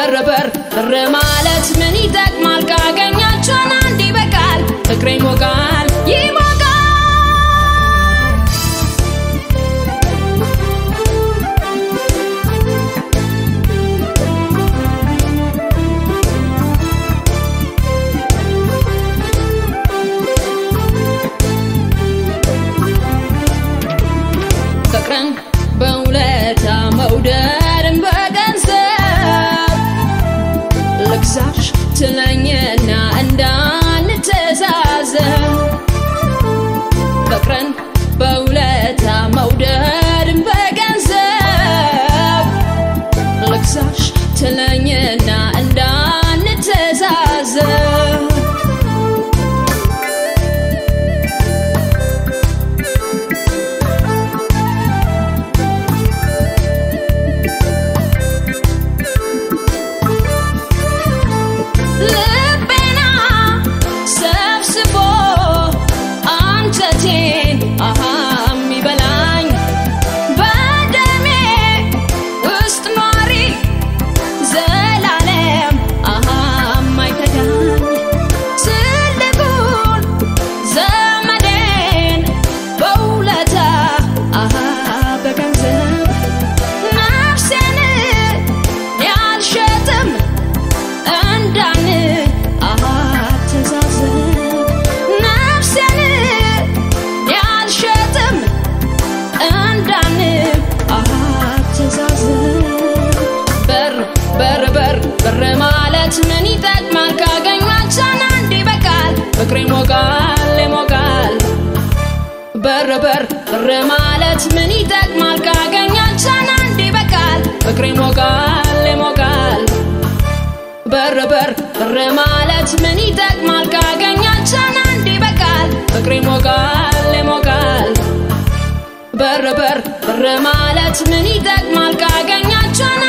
በር በር በር ማለት ምን ይጠቅማል? ካገኛቸውን አንድ ይበቃል። ፍቅሬ ይሞቃል ይሞቃል ፍቅርን በውለታ መውደድን በገንዘብ ልግዛሽ ትለኝና እንዳንተዛዘብ ፍቅርን በውለታ መውደድን በገንዘብ ልግዛሽ ትለኝና እንዳንተዛዘብ ልቤና ሰብስቦ አንጀቴን አሃ የሚበላኝ በደሜ ውስጥ ኗሪ ዘላለም አሃ የማይከዳኝ ትልቁን ዘመዴን በውለታ አሃ በገንዘብ ነፍሴን ያልሸጥም እንዳን አተዛዘብ ነፍሴን ያልሸጥም እንዳን አተዛዘብ በር በር በር በር ማለት ምን ይጠቅማል? ካገኟቸን አንድ ይበቃል። ፍቅሬ ይሞቃል ይሞቃል በር በር በር ማለት ምን ይጠቅማል? ካገኛቸን አንድ ይበቃል። ፍቅሬ ይሞቃል ይሞቃል በር በር በር ማለት ምን ይጠቅማል? ካገኛቸን አንድ ይበቃል። ፍቅሬ ይሞቃል ይሞቃል በር በር በር ማለት ምን ይጠቅማል? ካገኛቸን